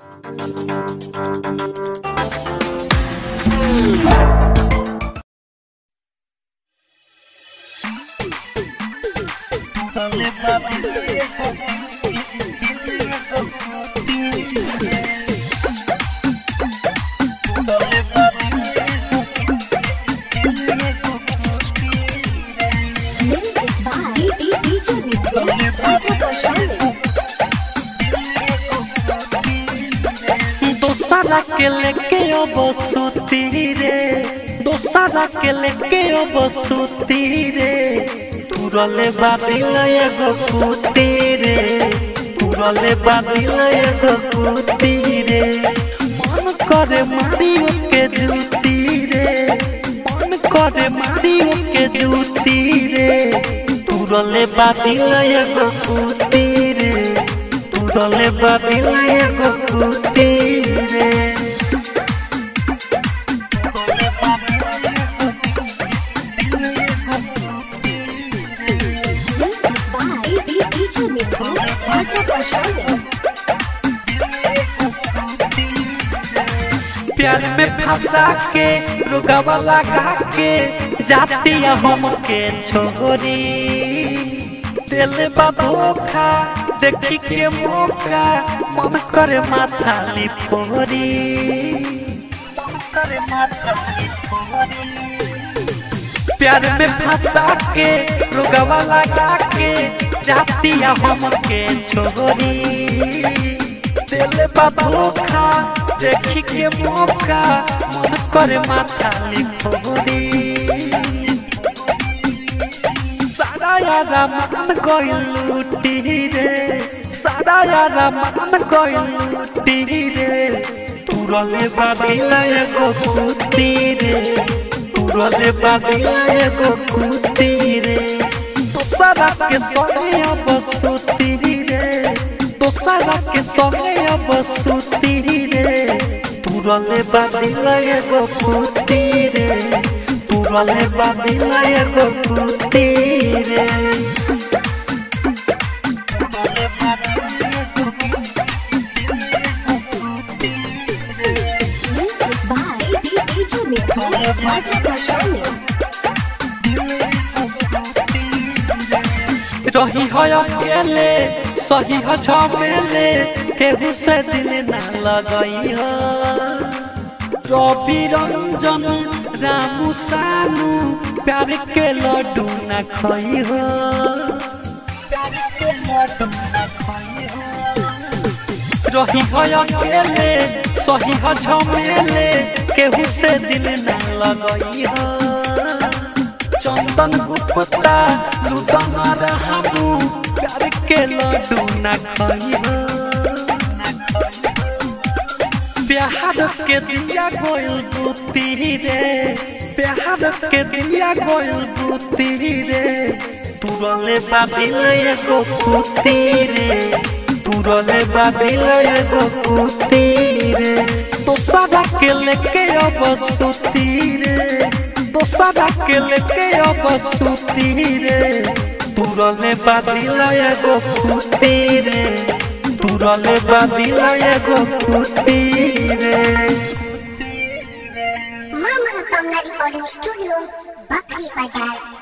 Music by DJ Vidya, DJ Prashant. दोसरा के लेके अब सुती रे दोसरा के लेके अब सुती रे तुरले बादिल एगो कुती रे तुरले बादिल एगो कुती रे मन करे मारियो के जूती रे मन करे मारियो के जूती रे तुरले बादिल एगो कुती रे तुरले बादिल एगो कुती रे Music by DJ Vidya, DJ Prashant. प्यार में फंसा के रुगवा लगा के जाती हम के छोरी दिल बा धोखा देखी के मौका मन करे माथा लिपोरी मन करे माथा लिपोरी प्यार में फंसा के रुगवा लगा के जाती हम के छोरी दिल बा धोखा देखी के मौका मन करे माथा लिखोरी सारा यारा मन गइल लूटी रे सारा यारा मन गइल लूटी रे तुरले बादिल एगो कुती रे तुरले बादिल एगो कुती रे दोसरा के संगे अब सुती रे दोसरा के संगे अब सुती रे तुरले बादिल एगो कुती रे तुरले बादिल एगो कुती रे Music by DJ Vidya, DJ Prashant. रही है अकेले सही है झमेले केहू से दिल ना लगई है रवि रंजन रामू सानू प्यार के लड्डू न खई हो प्यार के लड्डू न खई हो रही है अकेले सही है झमेले केहू से दिल ना लगई है चंदन गुप्ता लुदन रहमू प्यार के लड्डू न खइहो प्यार के दिया गोयल बुती रे प्यार के दिया गोयल बुती रे तुरले बादिल एगो कुती रे तुरले बादिल एगो कुती रे दोसरा के लेके अब सुती रे दोसरा के लेके अब सुती रे तुरले बादिल एगो कुती रे तुरले बादिल एगो कुती रे Mama Kamla Recording Studio, Bakri Bazaar.